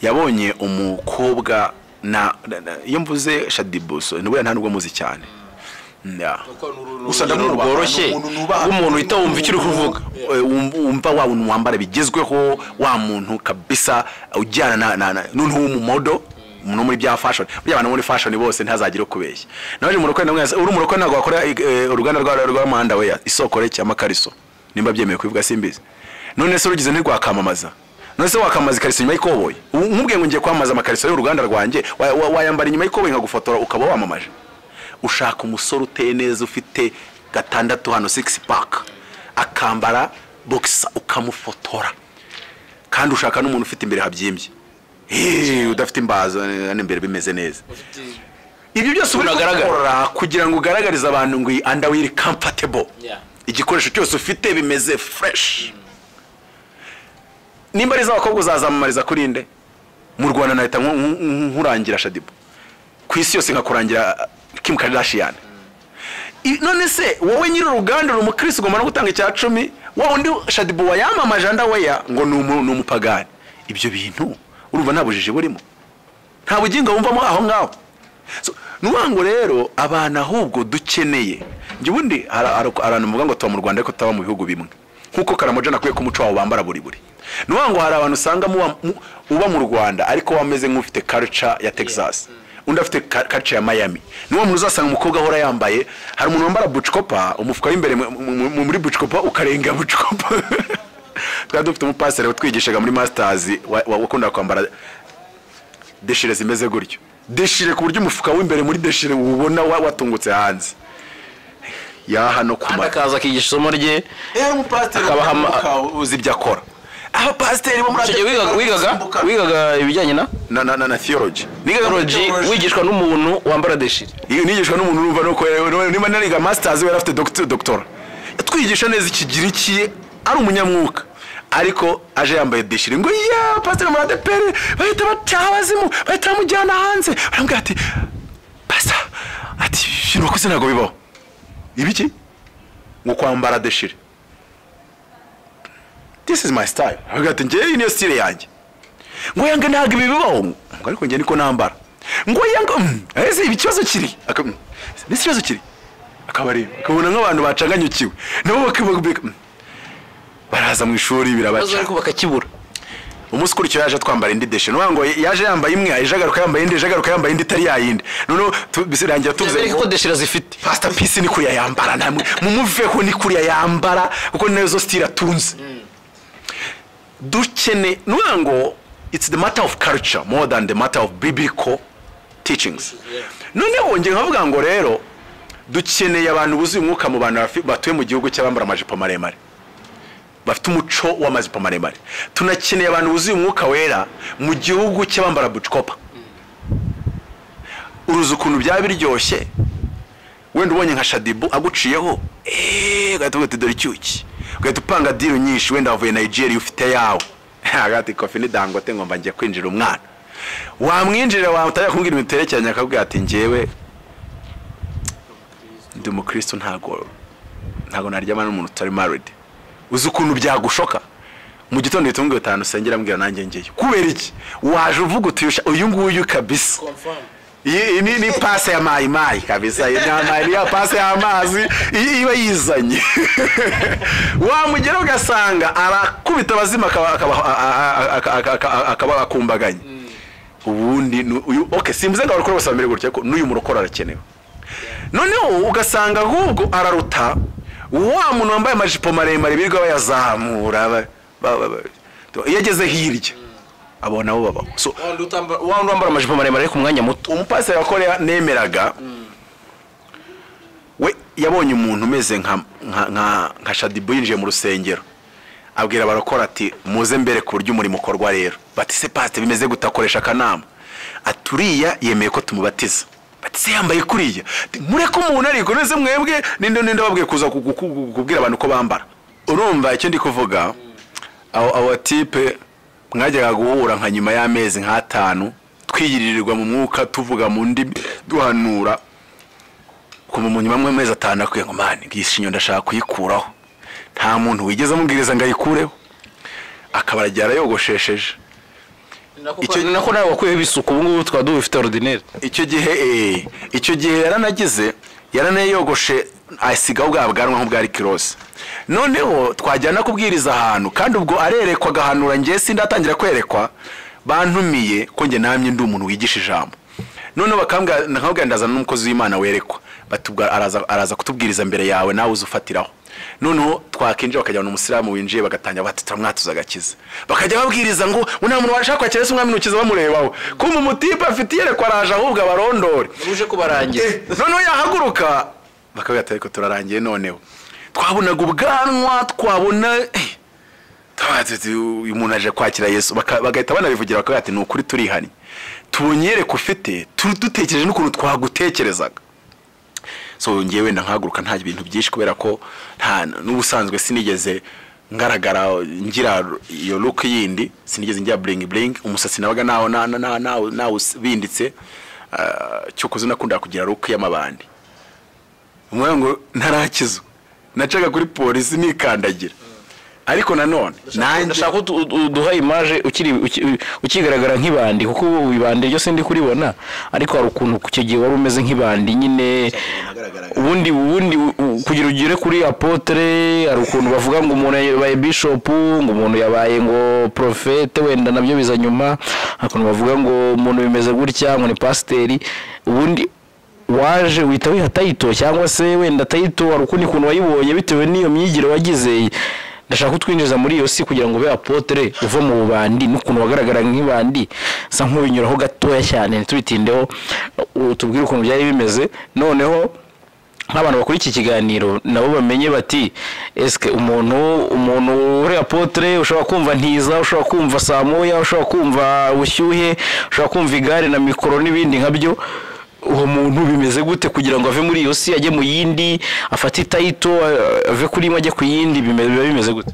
yabonye umukobwa na na- na- iyo mvuze shadibuso nubwo nta nubwo muzi cyane Yeah. Gusa urugero ndamubaha, rworoshye ni umuntu nubaha. rw'umuntu uhita wumva icyo uri kuvuga. Eh, wumva- wumva wa muntu wambara bigezweho wa muntu kabisa ujyana na- na na- n'undi w'umumodo no muri bya fashion burya abantu bo muri fashion bose ntazagire ukubeshya naje mu rukwe namwe uri mu rukwe ntabwo wakora eh, uruganda rwa rwa Manda weya isoko reke amakariso nimba byemewe kubivuga simbizi none se urugize ntirwakamamaza none se wakamamaza ikariso nyuma y'ikoboyi Ubu umubwiye ngo ngiye kwamamaza amakariso y'uruganda rwanjye wa- wa- wayambara inyuma y'ikoboyi nkagufotora ukaba wamamaje ushaka umusore uteye neza ufite gatandatu hano six pack akambara boxer ukamufotora kandi ushaka n'umuntu ufite imbere habyimbye Eh, udafite imbazo eh, hano imbere bimeze neza ibyo byose uba uri Unagaragara. kubikora kugira ngo ugaragarize abantu ngo iyi underwear comfortable Yeah. igikoresho cyose ufite bimeze fresh nimba ari iz'abakobwa uzazamamariza kuri nde mu rwanda nahita nku- nku- nku- nkurangira shadibu ku isi yose nkakurangira Kim Kardashian I- none se wowe nyiri uruganda uri umukirisi ugomba no gutanga icya cumi wa undi shadibu wayamamaje andaweya ngo ni umu- ni umupagani ibyo bintu urumva nta bujiji burimo nta bugingo wumvamo aho ngaho So, ni ukuvuga ngo rero abantu ahubwo dukeneye njye ubundi hari hari- hari abantu bavuga ngo tuba mu rwanda ariko tuba mu bihugu bimwe nk'uko karamoja nakwiye ko umuco wabo bambara buri buri ni ukuvuga ngo hari abantu usanga muba- mu- uba mu rwanda ariko wameze nk'ufite culture ya texas undi afite ka- culture ya miami ni wa muntu uzasanga umukobwa ahora yambaye hari umuntu wambara bucikopa umufuka w'imbere mu- mu- mu- muri bucikopa ukarenga bucikopa twari dufite umupasiteri watwigishaga muri masters wa- wa- wakundaga kwambara deshire zimeze gutyo deshire ku buryo umufuka w'imbere muri deshire ubona wa- watungutse hanze ya hano ku kandi mata akaza akigisha isomo rye yari umupasiteri Akabaha ama- uzi ibyo akora abapasiteri bo muri Icyo gihe wigaga wigaga wigaga ibijyanye na na na na na theology nigaga teology wigishwa n'umuntu wambara deshiri nigishwa n'umuntu urumva nuko eh, niba nariga masters we yari afite doctor- doctora yatwigisha neza ikigiriki ari umunyamwuka ariko aje yambaye deshire ngo ya pasiteri murade pere bahita bacaha abazimu bahita bamujyana hanze baramubwira ati pasa ati ibintu wakoze ntabwo bibaho ibiki ngo kwambara deshire this is my style aravuga ati njyewe iyi niyo style yanjye ngo yanga ntabwo ibi bibaho ngo ariko njye niko nambara ngo yanga mm, ese ibi kibazo kiri Aka- mm, ni ikibazo kiri akabareba akabona nk'abantu bacanganyukiwe nabo bakibabika baraza mu ishuri ibibazo birabaca ariko bakakibura umunsi ukurikiyeho yaje twambara indi deshe ni ukuvuga ngo yaje yambaye imwe yaje agaruka yambaye indi yaje agaruka yambaye indi itari yayindi noneho tu- bisirangira tuvuze tuzi ngo ko deshira zifite pasita pisi ni kuriya yambara namwe mumuveho ni kuriya yambara kuko ni nazo sitira atunze dukene ni ukuvuga ngo it's the matter of culture more than the matter of biblical teachings noneho njye nkavuga ngo rero dukeneye abantu buzuye umwuka mu bantu bafi- batuye mu gihugu cy'abambara amajipo maremare bafite umuco w'amajipo maremare tunakeneye abantu buzuye umwuka wera mu gihugu cy'abambara bucikopa uruzi ukuntu byaba biryoshye wenda ubonye nka shadibu aguciyeho eeeh ugahita uvuga uti dore icyuki ugahita upanga diru nyinshi wenda wavuye nigeria ufite yawe agati kofi ni dangote ngomba ngiye kwinjira umwana wamwinjirira wamutajya kumbwira ibintu biterekeranye akabwira ati njyewe ndi umukristo ntago ntago naryama n'umuntu utari maridi uzi ukuntu byagushoka mu gitondo uhita umubwira utanu usengera ambwira nanjye ngeyo kubera iki waje uvuga uti uyu nguyu kabisa iyi iyi ni ni pase ya mayi mayi kabisa iyi ni ya mayi- ni ya pase y'amazi iyi iba yizanye wamugera ugasanga arakubita abazimu akaba- akaba- a- a- a- a- akaba akumbaganye ubundi ni uyu oke simvuze ngo abarokore bose bamere gutya ariko n'uyu murokore arakenewe noneho ugasanga ahubwo araruta wa muntu wambaye amajipo maremare birirwa bayazamura ba- ba- ba- ba- iyo ageze hirya abo nabo babaho So, wawundi wambara amajipo maremare ariko umwanya muto umupasiteri wa korea nemeraga we yabonye umuntu umeze nka nka- nka nka shadibu yinjiye mu rusengero abwira abarokora ati muze mbere ku buryo umurimo ukorwa rero batise pasite bimeze gutakoresha akanama aturiya yemeye ko tumubatiza bati se yambaye kuriya Ati, mureke umuntu arikomeze mwebwe ninde ninde wabwiye kuza ku- ku- ku- kubwira abantu ko bambara urumva icyo ndi kuvuga abo abo tipe mwajyaga guhura nka nyuma y'amezi nk'atanu twiyiririrwa mu mwuka tuvuga mu ndimi duhanura kuva mu nyuma y'amezi atanu akwiye ngo mani iyi shinyo ndashaka kuyikuraho nta muntu wigeze amubwiriza ngo ayikureho akaba aragiye arayogoshesheje icyo ni nako nawe wakuyeho ibisuku ubu ngubu tukaba dufite orudineri icyo gihe eh, icyo gihe yaranagize yaranayogoshe asigaho bwa bwanwa nk'ubwari kirose noneho twajyana kubwiriza ahantu kandi ubwo arerekwa agahanura ngewe sindatangira kwerekwa bantumiye ko njye namye ndi umuntu wigisha ijambo noneho bakambwira nkabwira ndazana n'umukozi w'imana werekwa bati ubwo araza, araza kutubwiriza mbere yawe nawe uza ufatiraho noneho twakinjira bakajyana umusilamu winjiye bagatangira bati turamwatuza agakiza bakajya babwiriza ngo ngo nta muntu washaka kwakira ese umwami ntukiza bamurebaho kumva umutipe afite iyerekwa araje ahubwo abarondore uje kubarangiza noneho yahaguruka bakavuga ati ariko turarangiye noneho twabonaga ubwanwa twabona eh, tuba tuzi, uyu muntu aje kwakira yesu Baka- bagahita banabivugira bakavuga ati ni ukuri turihannye tubonye yereka ufite tu- dutekereje n'ukuntu twagutekerezaga so ngewe wenda nkahaguruka nta bintu byinshi kubera ko nta n'ubusanzwe sinigeze ngaragara ngira iyo look yindi sinigeze ngira bling bling umusatsi nabaga nawo na- na- na- nawo- nawubinditse cyokoze nakundaga kugira look y'amabandi umwana ngo ntarakizwa nacaga kuri polisi nikandagira ariko nanone nanjye ndashaka ko udu- uduha imaje ukiri uki- ukigaragara nk'ibandi kuko ubu ibandi ryo sindi kuribona ariko hari ukuntu ku icyo gihe wari umeze nk'ibandi nyine ubundi ubundi u- u- kugira ugere kuri apotre hari ukuntu bavuga ngo umuntu yabaye bishop ngo umuntu yabaye ngo profete wenda nabyo biza nyuma hari ukuntu bavuga ngo umuntu bimeze gutya ngo ni pasiteri ubundi waje wita wiha tayito cyangwa se wenda tayito hari ukundi kuntu wayibonye bitewe n'iyo myigire wagize ndashaka kutwinjiza muri iyo si kugira ngo ube apotere uva mu bubandi n'ukuntu wagaragara nk'ibandi sa nk'ubinyuraho gatoya cyane ntitubitindeho u- tubwire ukuntu byari bimeze noneho nk'abantu bakora iki kiganiro nabo bamenye bati esike umuntu umuntu uri apotere ushobora kumva ntiza ushobora kumva saa moya ushobora kumva bushyuhe ushobora kumva igare na mikoro n'ibindi nkabyo uwo muntu bimeze gute kugira ngo ave muri iyo si ajye mu yindi afate itayito a- ave kuri imwe ajye ku yindi bime- biba bimeze gute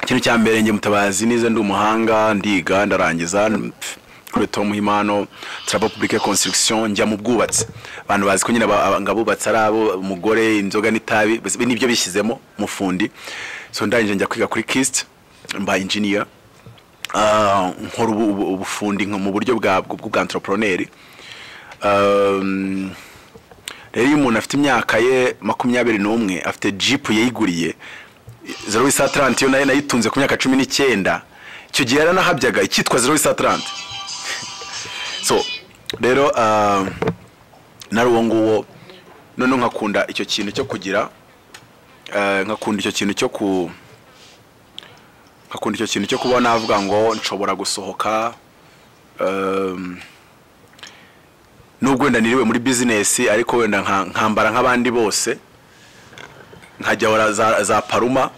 ikintu cya mbere njye mutabazi nize ndi umuhanga ndiga ndarangiza pf, kuri tomu himano traba publike construction njya mu bwubatsi abantu bazi ko nyine aba- aba- ngo abubatsi ari abo umugore inzoga n'itabi basi nibyo bishyizemo mufundi so ndangije njya kwiga kuri kist mba engineer Ah, nkora ubu- ubu- ubufundi nka mu buryo bwa bw- bwa entrepreneur Um, rero iyo umuntu afite imyaka ye makumyabiri n'umwe afite jipu yayiguriye zero wisa taranti yo nayo nayitunze ku myaka cumi n'icyenda icyo gihe yaranahabyaga icyitwa zero wisa taranti so rero ah, nari uwo nguwo noneho nkakunda icyo kintu cyo kugira ah, nkakunda icyo kintu cyo ku nkakunda icyo kintu cyo kuba navuga ngo nshobora gusohoka um, nubwo wenda niriwe muri bizinesi ariko wenda nka- nkambara nk'abandi bose nkajya za, za paruma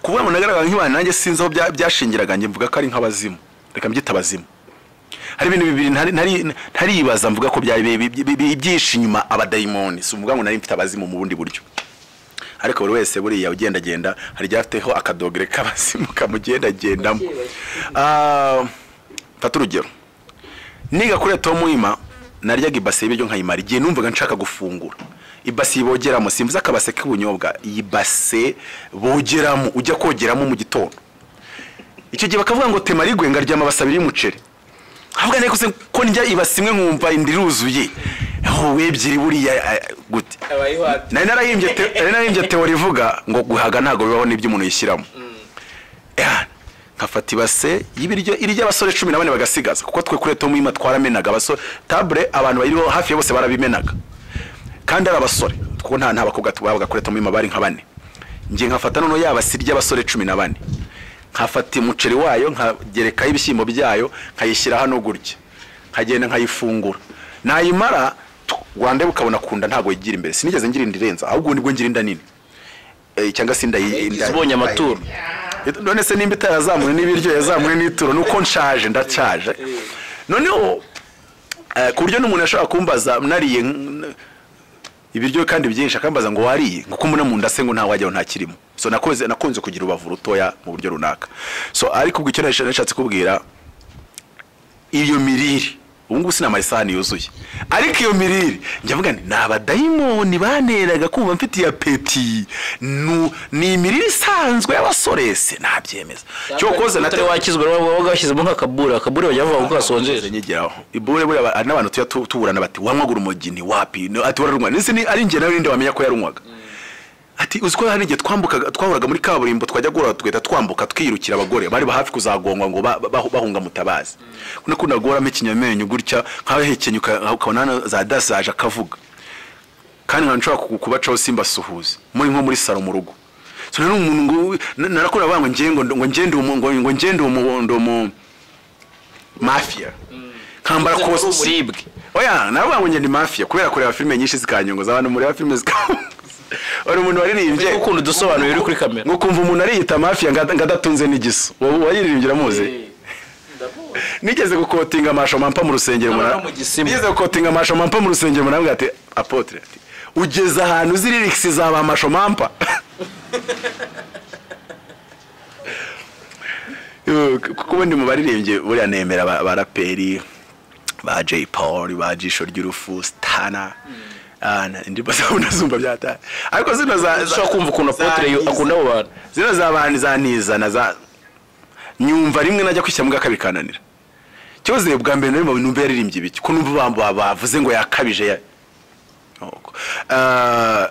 kubona umuntu agaragara nk'ibana nanjye sinzi aho bya- byashingiraga njye mvuga ko ari nk'abazimu reka mbyita abazimu hari ibintu bibiri ntari- ntari- ntaribaza mvuga ko byari bi- bi- bi- bi- byihishe inyuma abadayimoni si ukuvuga ngo nari mfite abazimu mu bundi buryo ariko buri wese buriya ugendagenda hari iryafiteho akadogere k'abazimu kamugendagendamo Ah, mfate urugero niga kuri Tom Wima naryaga ibase y'ibiryo nkayimara igihe numvaga nshaka gufungura ibase bogeramo simvuze akabase k'ubunyobwa iyi base bogeramo ujya kogeramo mu gitondo icyo gihe bakavuga ngo tema rigwe ngaryama abase abiri y'umuceri avuga nari kose ko ndya ibase imwe nkumva indi iruzuye wowe ebyiri buriya eh, gute nari narahimbye te- nari narahimbye teori ivuga ngo guhaga ntabwo bibaho n'ibyo umuntu yishyiramo Yeah. nkafata ibase y'ibiryo irya abasore cumi na bane bagasigaza kuko twe kuri tomu yima twaramenaga abasore tabure abantu bayiriho hafi ya bose barabimenaga kandi ari abasore kuko nta nta bakobwa tubabaga kuri tomu yima bari nka bane njye nkafata noneho ya base irya abasore cumi na bane nkafata umuceri wayo nkagerekaho ibishyimbo byayo nkayishyira hano gutya nkagenda nkayifungura nayimara tu- rwanda ukabona kunda ntabwo yigira imbere sinigeze ngira inda irenza ahubwo nibwo ngira inda nini Eh, cyangwa se inda yi- inda- zibonye amaturo none se nimba itarazamuwe n'ibiryo yazamuwe n'ituro nuko nshaje ndashaje noneho eh, ku buryo n'umuntu ashobora kumbaza nariye nk- ibiryo kandi byinshi akambaza ngo wariye ngo kumbona mu nda se ngo nta wajyaho nta kirimo so nakoze nakunze kugira ubavu rutoya mu buryo runaka so ariko ubwo icyo nasha- nashatse kubwira iyo mirire ubu ngubu sinamara isahani yuzuye ariko iyo mirire njya mvuga nti ni abadayimoni baneraga kumva mfite iya peti Nu- ni imirire isanzwe y'abasore se nabyemeza cyo koza utari wakizwa wabaga washyizemo nk'akabura akabura bajya bavuga ko Nze gasonjeje nyigiraho ibure bure aba- hari n'abantu tujya tu- tuburana bati wanywaga urumogi ni wapi No, ati wararunywa nese ni ari njye nawe ninde wamenya ko yarunywaga ati uzi ko hari igihe twambukaga twahuraga muri kaburimbo twajya guhura tugahita twambuka twirukira abagore bari ba hafi kuzagongwa ngo ba- ba- bahunga mutabazi nakunda guhoramo ikinyamenyo gutya nkawe hekenye uka- ukabona hano za dasaje akavuga kandi nkaba nshobora ku- kubacaho simbasuhuze muri nko muri salo mu rugo so nari umuntu ngo na- narakora bavuga ngo ngende ngo ngende umu- ngo ngo ngende umuhondo mu mafia nkambara Kuko ari kositimu uburibwe oya nawe wanjye ni mafia kubera kureba filime nyinshi zikanyunguza abantu mureba filime zikanyunguza uri umuntu waririmbye Uri gukunda udusobanuro uri kuri kamera. ngo ukumva umuntu ariyita mafia ngo ad- ngo adatunze n'igiso Wa- wayiririmbye uramuzi nigeze gukotinga amasho mampa mu rusengero N'abava mura- mu Gisima. nigeze gukotinga amasho mampa mu rusengero muramubwira ati apotre ati ugeze ahantu uzi lyrics za ba masho mampa Yo, k- kuko ubundi mu baririmbyi buriya nemera ba- baraperi ba Jay Paul ba jisho ry'urufu stana Ah, na- indirimbo zabo ndazumva byata ariko zino za za- ushobora kumva ukuntu apotre yo- za- akunda abo bantu zino z'abandi zanizana za nyumva rimwe najya kwishyira mu gakabiri kananira cyoze bwa mbere nari mubintu numva yaririmbye ibiki ko numva bamba bavuze ngo yakabije ya Nuko. Ah,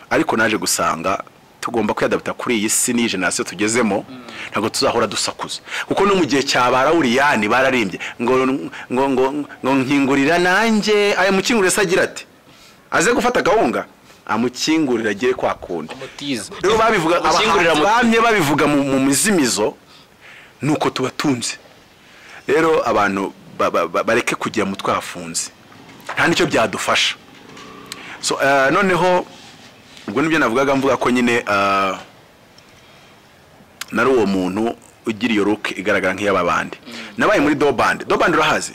ariko naje gusanga tugomba kwiyadapta kuri iyi si n'iyi generasiyo tugezemo ntabwo tuzahora dusakuza kuko no mu gihe cya ba rawuriyani bararimbye ngo ngo ngo ngo nkingurira nanjye aya mukingurire se agira ati aze gufata agahunga amukingurira agere kwa kundi mutize rero babivuga Gushyingurira abahanzi mu- bamye babivuga mu mu mizimizo nuko tubatunze rero abantu ba- ba- ba- bareke kugira mu twafunze nta nicyo byadufasha so eh, noneho ubwo nibyo navugaga mvuga ko nyine eh, nari uwo muntu ugira iyo look igaragara nk'iyaba bandi nabaye muri dobandi dobandi urahazi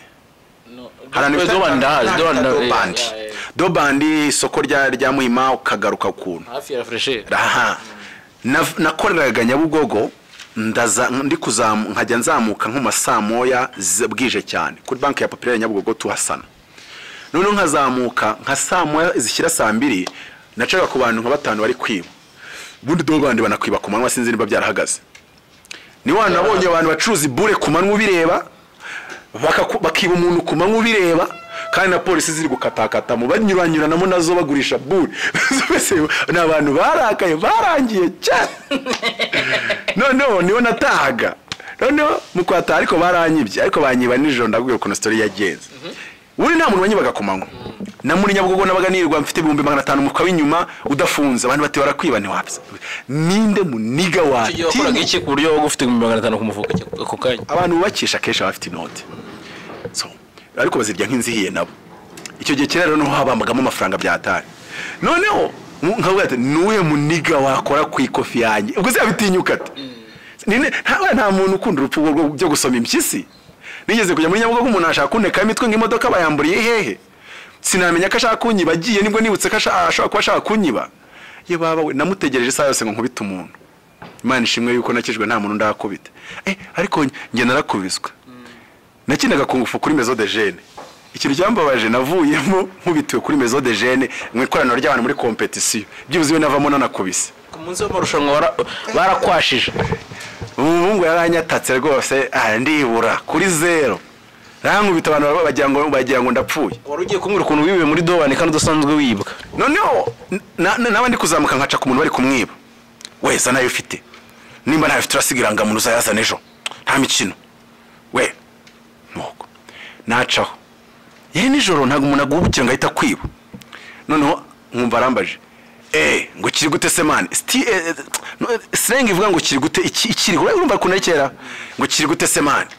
Twe Doban ndahazi, Doban ndahazi. dobandi Yeah, yeah, yeah. dobandi isoko rya rya muhima ukagaruka ukuntu hafi ya fresher aha Nav- nakoreraga nyabugogo ndaza ndi kuzamu nkajya nzamuka nko mu saa moya z- bwije cyane kuri banki ya popirere nyabugogo tuhasana noneho nkazamuka nka saa moya zishyira saa mbiri nacaga ku bantu nka batanu bari kwiba ubundi do bandi banakwiba ku manywa sinzi niba byarahagaze ni wa nabonye abantu bacuruza ibure ku manywa ubireba bakaku- bakiba umuntu ku manywa ubireba kandi na polisi ziri gukatakata mu banyuranyuranamo nazo bagurisha bure Mbese ni abantu barakaye barangiye cyane noneho niho natahaga noneho mu kwataha ariko baranyibye ariko banyiba nijoro ndabwira ukuntu sitori yagenze buri nta muntu wanyibaga ku manywa na muri nyabugogo nabaga nirirwa mfite ibihumbi magana atanu mu kawa inyuma udafunze abantu bati barakwiba ntiwapfa ninde muniga iyo wakoraga watinya iki ku buryo wowe ufite ibihumbi magana atanu ku mufuka cy- ako kanya abantu bubakisha akenshi baba bafite inote So, ariko bazirya nk'inzihiye nabo icyo gihe kera rero niho habambagamo amafaranga byatari noneho mu- nkavuga ati nuwe muniga wakora ku ikofi yanjye ubwo se yabitinyuka ati Nine- nta nta muntu ukunda urupfu rwo byo gusoma impyisi nigeze kujya muri nyabugogo umuntu ashaka kuneka imitwe nk'imodoka bayamburiye hehe sinamenya ko ashaka kunyiba agiye nibwo nibutse ko asha- ashobora kuba ashaka kunyiba ye baba we namutegereje isaha yose ngo nkubite umuntu imana ishimwe yuko nakijwe nta muntu ndakubita eh ariko njye narakubiswe nakinaga kungufu kuri mezo de jene ikintu cyambabaje navuyemo nkubitiwe kuri mezo de jene mu ikoraniro ry'abantu muri kompetisiyo byibuze iyo navamo nanakubise ku munsi w'amarushanwa bara- barakwashije umuhungu yaranyatatse rwose ah, ndibura kuri zero rankubita abantu baba- bagira ngo bagira ngo ndapfuye wari ugiye kumbwira ukuntu wibiwe muri dobani kandi udasanzwe wibwa noneho na- na- nawe ndi kuzamuka nkaca ku muntu bari kumwiba we zana ayo ufite nimba ntayo ufite urasiga irangamuntu uzayazana ejo nta mikino we nuko nacaho yewe nijoro ntabwo umuntu agubukira ngo ahita akwiba noneho nkumva arambaje eee ngo kiri gute se mani Sti- eh, eh, no, eh, sirenga ivuga ngo kiri gute iki- ikiri urabona urumva ukuntu ari kera ngo kiri gute se mani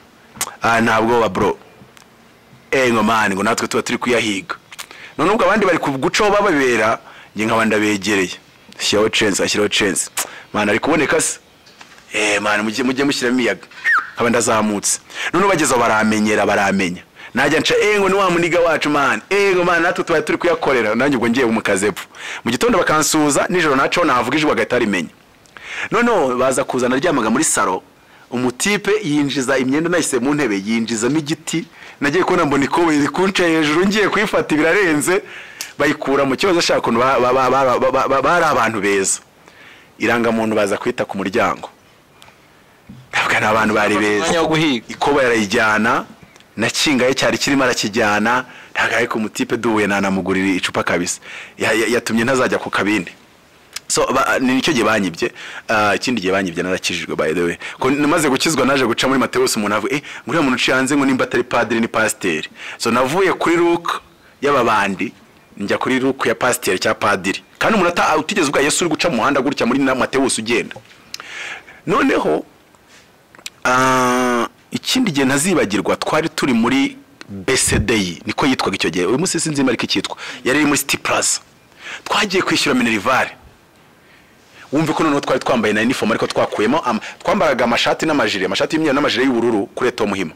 ah ntabwo wa bro eee ngo mani ngo natwe tuba turi kuyahiga none ubwo abandi bari kugucaho bababera njye nkaba ndabegereye shyiraho censi ashyiraho censi mani ari kuboneka se eee mani mujye mujye mushyiramo iyaga nkaba ndazamutse noneho bageze aho baramenyera baramenya najya nca ego ni wa muniga wacu mani ego mani natwe tubaye turi kuyakorera nanjye ubwo ngiye umukaze epfo mu gitondo bakansuhuza nijoro naco nahavuga ijwi bagahita rimenya noneho baza kuzana aryamaga muri salo umutipe yinjiza imyenda nayise mu ntebe yinjizamo igiti nagiye kubona mbona ikoboyi iri kunca hejuru ngiye kuyifata birarenze bayikura mu kibazo ashaka ukuntu ba- ba- ba- ba- ba- ba- ba- bari abantu beza irangamuntu baza kwita ku muryango ntabwo ari abantu bari beza umwanya wo guhiga ikoboyi arayijyana na kingaye cyari kirimo arakijyana ntabwo ariko umutipe duhuye nanamugurira icupa kabisa Ya- ya- yatumye ntazajya ku kabindi so ba, ni nicyo gihe banyibye Ah, ikindi gihe banyibye narakijijwe by the way ko namaze gukizwa naje guca muri Mateus umuntu avuga eh ngo uriya muntu uciye hanze ngo nimba atari padiri ni pasiteri so navuye kuri look y'ababandi njya kuri look ya pasiteri cya padiri kandi umuntu ata- utigeze ubwa Yesu uri guca mu muhanda gutya muri na Mateus ugenda noneho ah, ikindi gihe ntazibagirwa twari turi muri BCDI niko yitwaga icyo gihe uyu munsi sinzi ariko icyitwa yari iri muri City Plaza twagiye kwishyura minerivare wumve ko noneho twari twambaye na uniform ariko twakuyemo ama- twambaraga amashati n'amajire amashati y'imyeru n'amajire y'ubururu kuri Eto Muhima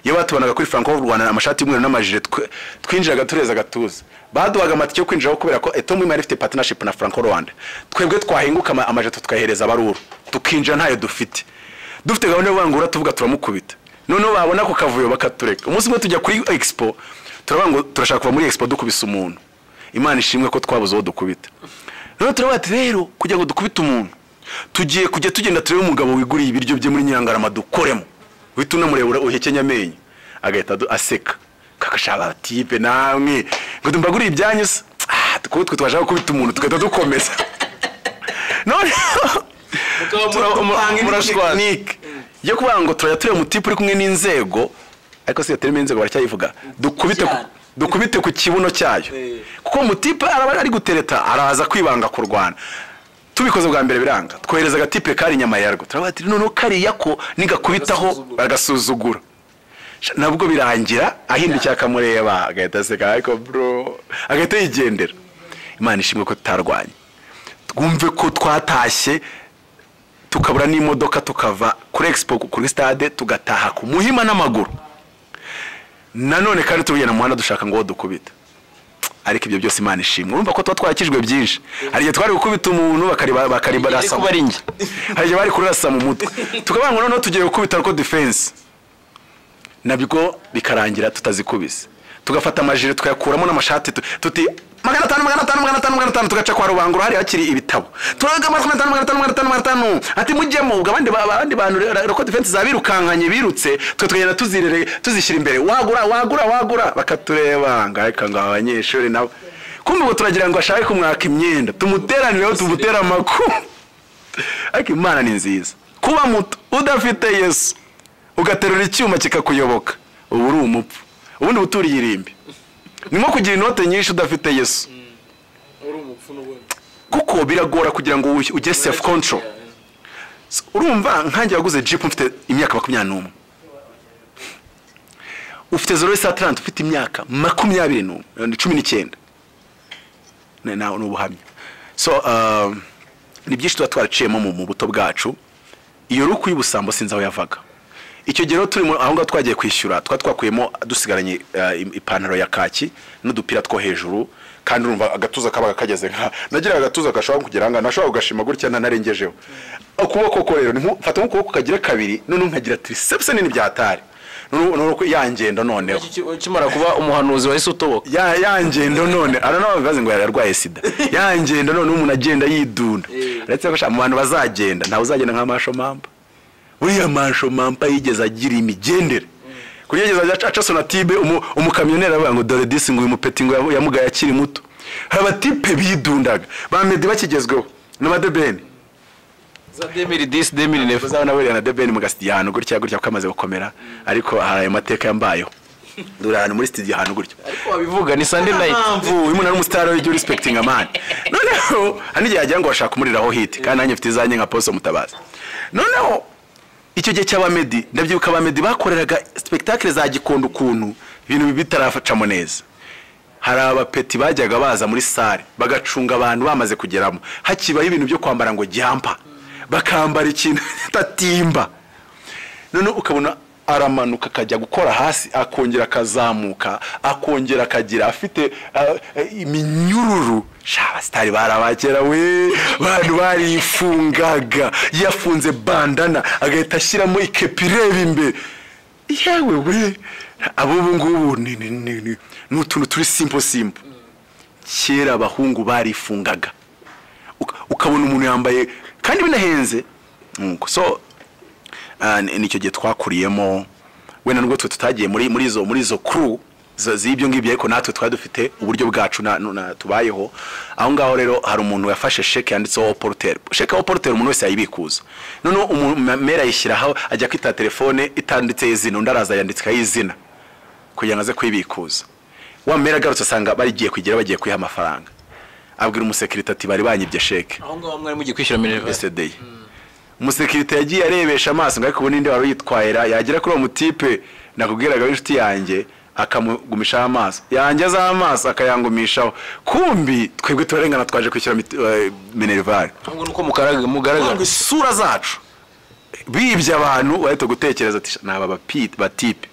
iyo batubanaga kuri Franco w'u Rwanda amashati y'umweru n'amajire twe- twinjiraga tureza gatuza baduhaga amatike yo kwinjiraho kubera ko Eto Muhima yari ifite partnership na Franco Rwanda twebwe twahinguka ama- amajire tukayahereza abaruru tukinjira ntayo dufite dufite gahunda yo kuvangura tuvuga turamukubita noneho babona ako kavuyo bakatureka umunsi umwe tujya kuri expo turavuga ngo turashaka kuva muri expo dukubise umuntu imana ishimwe ko twabuze uwo dukubita rero turavuga ati rero kugira ngo dukubite umuntu tugiye kujya tugenda turebe umugabo wiguriye ibiryo bye muri nyirangarama dukoremo uhita unamureba uhekenye amenyo agahita adu- aseka kakashaka tipe namwe ngo mbaguriye ibyanyu se Ah, kuko twe twashaka gukubita umuntu tugahita dukomeza noneho murashwana tekinike yo kuvuga ngo turajya tureba umutipe uri kumwe n'inzego ariko si yaterimo inzego baracyayivuga dukubite ku- Cyane. dukubite ku kibuno cyayo Eh. kuko umutipe araba ari gutereta araza kwibanga kurwana tubikoze bwa mbere biranga twohereza agatipe kari inyama yarwo turavuga ati noneho kariya ko nigakubitaho Agasuzugura. bagasuzugura Sha, nabwo birangira ahindukiye akamureba agahita aseka ariko bro agahita yigendera imana ishimwe ko tutarwanye twumve ko twatashye tukabura n'imodoka tukava kuri expo kuri stade tugataha ku muhima n'amaguru nanone kandi tubugenda mu muhanda dushaka ngo dukubita ariko ibyo byose imana ishimwe urumva ko tuba twarakijwe byinshi hari igihe twari gukubita umuntu bakariba bakaribarasa kuba ari njye hari igihe bari kurasa mu mutwe tukavuga ngo noneho tugiye gukubita ariko defense nabwo bikarangira tutazikubise tugafata amajire tukayakuramo n'amashati tu- tuti magana atanu magana atanu magana atanu magana atanu tugaca kwa rubangura hariya hakiri ibitabo turaga magana atanu magana atanu magana atanu magana atanu ati mujyemo ubwo abandi ba- abandi bantu re- reko defense zabirukankanye birutse twe tugenda tuzirere tuzishyira imbere wagura wagura wagura bakatureba ngo ariko ngo aba banyeshuri nabo kumbe ubu turagira ngo ashake kumwaka imyenda tumuteranireho tumutere amakuru ariko imana ni nziza kuba muto udafite yesu ugaterura icyuma kikakuyoboka ubu uri umupfu ubundi uturiye irimbi ni nko kugira inote nyinshi udafite yesu uri umupfu n'ubundi kuko biragora kugira ngo uy- ugire self control So, urumva nkanjye waguze jipu mfite imyaka makumyabiri n'umwe ufite zero taranti ufite imyaka makumyabiri n'umwe cumi n'icyenda ni na- ni ubuhamya so um, ni byinshi tuba twaraciyemo mu mu buto bwacu iyo ruku y'ubusambo sinzi aho yavaga icyo gihe rero turimo aho ngaho twagiye kwishyura twa twakuyemo dusigaranye eh, im- ipantaro ya kaki n'udupira two hejuru kandi urumva agatuza kabaga kageze nka nagira agatuza gashobora kugera ahangaha nashobora kugashima gutya ntanarengejeho ukuboko ko rero ni nko- mfata nk'ukuboko kagira kabiri noneho nkagira tirisepusi nini byatari noneho ya ngendo noneho ukimara kuba umuhanuzi wahise utoboka ya ya ngendo none ara nawe bavuze ngo yararwaye sida ya ngendo none umuntu agenda yidunda Eh. uretse ko sha, mu bantu bazagenda ntawe uzagenda nka masho mamba buriya masho mamba yigeze agira imigendere kuri yigeze ajya aca sonatibe umu- umukamyoneri avuga ngo dore disi ngo uyu mupeti ngo yamu- yamugaye akiri muto hari abatipe bidundaga ba medi bakigezweho n'amadebeni za demiri disi demiri nefu uzabona burya na debeni mu gasitidiyo ahantu gutya gutya kuko amaze gukomera ariko hari ayo mateka yambayeho dore ahantu muri sitidiyo ahantu gutya ariko wabivuga ni sande nayiti mpamvu uyu muntu ari umusitari w'igihe urisipekitinga mani noneho hari n'igihe yagira ngo bashaka kumuriraho hiti kandi nanjye mfite izanjye nka poso mutabazi noneho icyo gihe cy'abamedi ndabyibuka abamedi bakoreraga sipekitakire za gikondo ukuntu ibintu bitarafacamo neza hari abapeti bajyaga baza muri sare bagacunga abantu bamaze kugeramo hakibaho ibintu byo kwambara ngo gyampa bakambara ikintu tatimba noneho ukabona aramanuka akajya gukora hasi akongera akazamuka akongera akagira afite ah, eh, iminyururu sha abasitari barabakera we bantu barifungaga yafunze bandana agahita ashyiramo ikepi ireba imbere yewe we ab'ubu ngubu ni- ni- ni ni- ni utuntu turi simpo simpo kera abahungu barifungaga Uka- ukabona umuntu yambaye kandi binahenze Nuko, so ah, ni- nicyo gihe twakuriyemo wenda nubwo twe tutagiye muri muri izo muri izo crew zo- z'ibyo ngibyo ariko natwe twari dufite uburyo bwacu na- na- tubayeho aho ngaho rero hari umuntu wafashe sheke yanditseho poruteri sheke wa poruteri umuntu wese yayibikuza noneho umumera ayishyiraho ajya kwita telefone itanditseho izina undi araza yanditsikaho izina kugira ngo aze kuyibikuza wa mera agarutse asanga barigiye kwigira bagiye kuyiha amafaranga abwira umusekirite ati bari banyibye sheke aho ngaho mwari mugiye kwishyura minerivasi yesterday umusekirite yagiye arebesha amaso ngo ariko ubu ninde wari uyitwayira yagera kuri uwo mutipe nakubwiraga w'inshuti yanjye akamugumishaho amaso yangezaho amaso akayangumishaho kumbi twebwe turarengana twaje kwishyura miti- eh, minerivare ahubwo ni uko mugaragara ngo mugaragara isura zacu bibye abantu bahita gutekereza ati ni aba bapi- batipe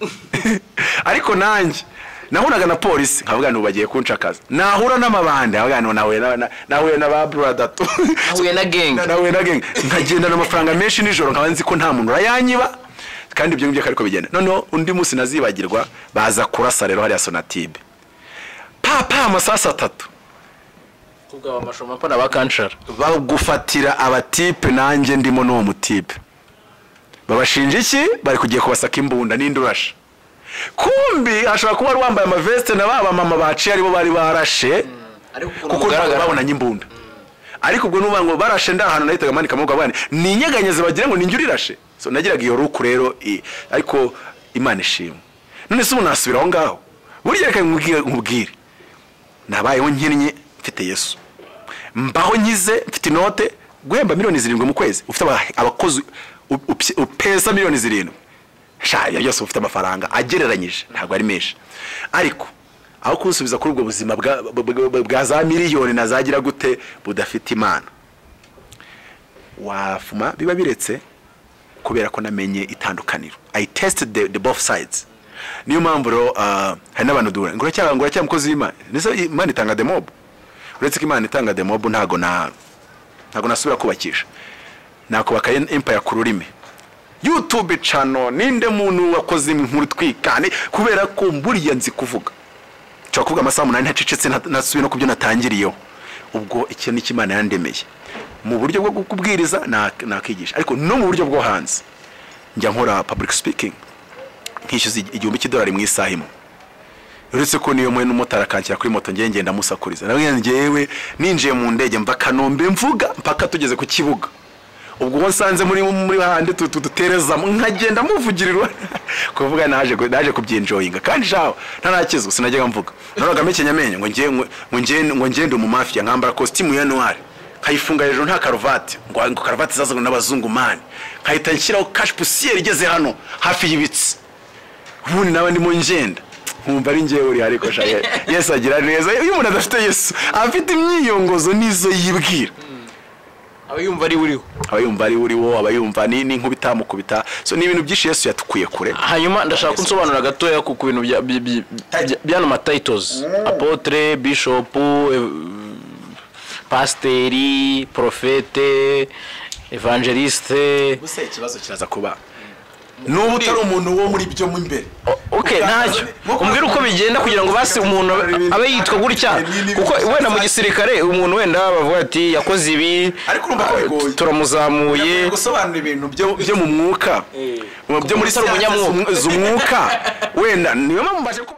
ariko nanjye nahunaga na polisi nkavuga ngo bagiye kunshakaza nahura n'amabande nkavuga ngo nahuye na- na- nahuye na ba buradatu nahuye na genge nawe nage nkagendana amafaranga menshi nijoro nkaba nzi ko nta muntu urayanyiba kandi ibyo ngibyo ariko bigenda noneho undi munsi nazibagirwa baza kurasa rero hariya sonatibe papa amasasu atatu kubwa amashoma pana ba kanshara bagufatira abatipe nanjye ndimo n'uwo mutipe babashinja iki bari kugiye kubasaka imbunda n'indurasha kumbi ashobora kuba wari wambaye amaveste na ba bamama baciye aribo bari barashe ariko kuko ntabwo babonanye imbunda ariko ubwo nuvuga ngo barashe nda ahantu nahitaga manika amaboko abana ni inyeganyezo bagira ngo ninjye urirashe so nagiraga iyo ruku rero i- ariko imana ishimwe none se ubu nasubira aho ngaho burya reka nkubwire- nkubwire nabayeho nkinnye mfite yesu mbaho nkize mfite inote guhemba miliyoni zirindwi mu kwezi ufite aba- abakozi u- upye- upesa miliyoni zirindwi sha ibyo byose uba ufite amafaranga agereranyije ntabwo ari menshi ariko aho kunsubiza kuri ubwo buzima bwa- bwa- bwa- bwa za miliyoni nazagira gute budafite imana wafuma biba biretse kubera ko namenye itandukaniro i tested the, the both sides niyo mpamvu rero ah, hari n'abantu duhura ngo uracyaba ngo uracyaba umukozi w'imana ndetse imana itanga demobu uretse ko imana itanga demobu ntago na ntago nasubira kubakisha nakubaka em- empire ku rurimi youtube channel ninde muntu wakoze inkuru twikane kubera ko buriya nzi kuvuga nshobora kuvuga amasaha umunani ntacecetse nta- ntasubiye no ku byo natangiriyeho ubwo iki ni imana yandemeye mu buryo bwo kubwiriza nakigisha ariko no mu buryo bwo hanze njya nkora public speaking nkishyuza igi- igihumbi cy'idolari mu isaha imwe uretse ko niyo mwe n'umumotari akanshyira kuri moto ngenda ndamusakuriza nawe ngewe ninjiye mu ndege mva kanombe mvuga mpaka tugeze ku kibuga ubwo uwo nsanze muri muri hahandi tu- tu- duterezamo nkagenda muvugirirwa kuvuga naje ku- naje kubyinjoyinga kandi shaho ntarakizu sinajyaga mvuga nahoraga mekenya amenyo ngo ngiye ngo ngiye ngo ngende mu mafia nkambara costume ya noir nkayifunga hejuru nta karuvati ngo ngo karuvati zazanwe n'abazungu mani nkahita nshyiraho cash poussière igeze hano hafi y'ibitsi ubundi nawe ndimo ngenda nkumva ari ngewe uri ariko sha ye- yesu agira neza iyo umuntu adafite yesu afite imyiyongozo n'izo yibwira aba yumva ari uriho aba yumva ari uri wo aba yumva ni ni nk'ubitamukubita so ni ibintu byinshi yesu yatukuye kure hanyuma ndashaka ko unsobanura gatoya ku ku bintu bya- bya- bya- bya- by'ano matayitozi apotre bishopu ev- pasiteri porofete evangeliste gusa ikibazo kiraza kuba n'ubu utari umuntu wo muri byo mu imbere ok ntacyo umbwira uko bigenda kugira ngo basi umuntu abe- abe yitwa gutya kuko wenda mu gisirikare umuntu wenda bavuga ati yakoze ibi Ariko urumva ko ah, bigoye. turamuzamuye gusobanura ibintu byo byo mu mwuka mu- byo muri Utari umunyamwuka. siyansi z'umwuka wenda niyo mpamvu mbasha kuba